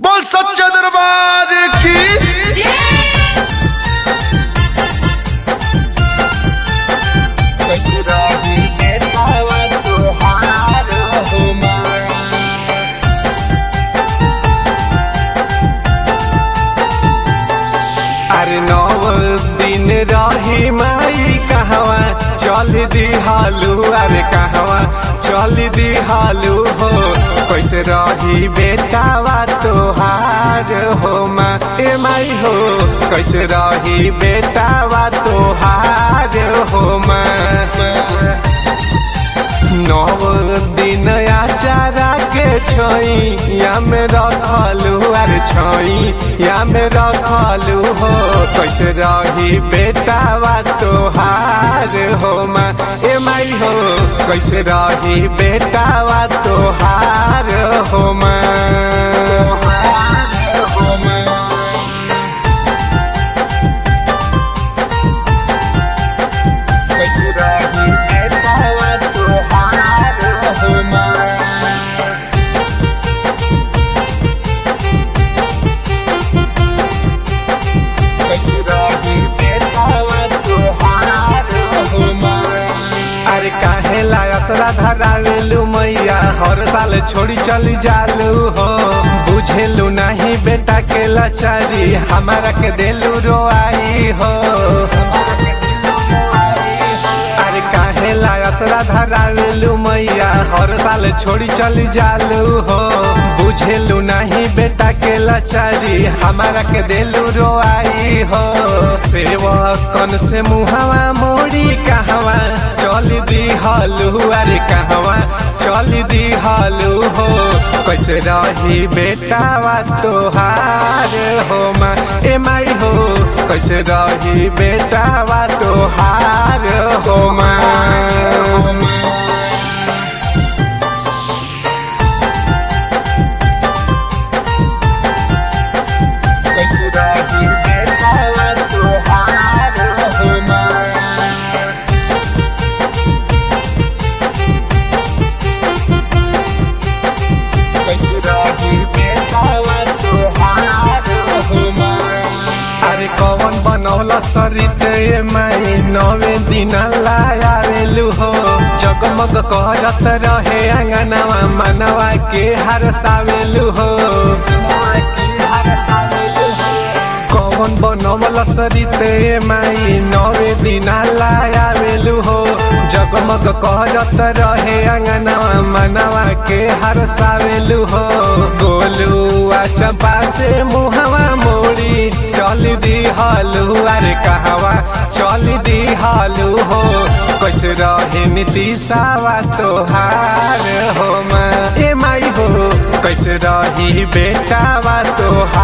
बोल सच्चा दरबार की कैसे रही बेटावा तोहार हो माँ अरे नौ दिन रही माई कहवा चल दी हालू अरे कहवा चल दी हालू हो कैसे रही बेटावा तोहार हो माँ ए माई हो कैसे रही बेटावा तोहार हो माँ नव दिन आचारा के छोई या में रखलू अरे छोई या में रखलू हो कैसे रही बेटावा तोहार हो माँ ए माई हो कैसे रही बेटावा तोहार हो माँ हो माँ कैसे रही बेटावा तोहार हो माँ कैसे रही बेटावा तोहार हो माँ अरे काहे लायसरा धरावेलू मैया हर साल छोड़ी चली जालू हो बुझेलू नहीं बेटा के लाचारी हमारा के देलू रोआई हो अरे काहे लायसरा धरावेलू मैया हर साल छोड़ी चली जालू हो बुझेलू नहीं बेटा के लाचारी हमारा के देलू रोआई हो सेवकन से मुहवा मोड़ी कहवा चल दी हालू अरे कहवा चल दी हालू हो कैसे रही बेटावा तोहार हो माँ ए माई हो कैसे रही बेटावा तोहार हो माँ कैसे रही बेटावा तोहार हो माँ कैसे रही बेटावा तोहार हो माँ अरे कौन बनौला सरित ए माई नवे दिन लायावेलू हो जगमग करत रहे अंगनवा मनवा के हरसावेलू हो कौन बनौला सरित ए माई नवे दिन लायावेलू हो जगमग करत रहे अंगनवा मनवा के हरसावेलू हो गोलू आ चंपा से मुहवा मोड़ी चल दी हालू अरे कहवा चल दी हालू हो कैसे रहे नीतीशावा तोहार हो माँ ए माई हो कैसे रही बेटावा तोहार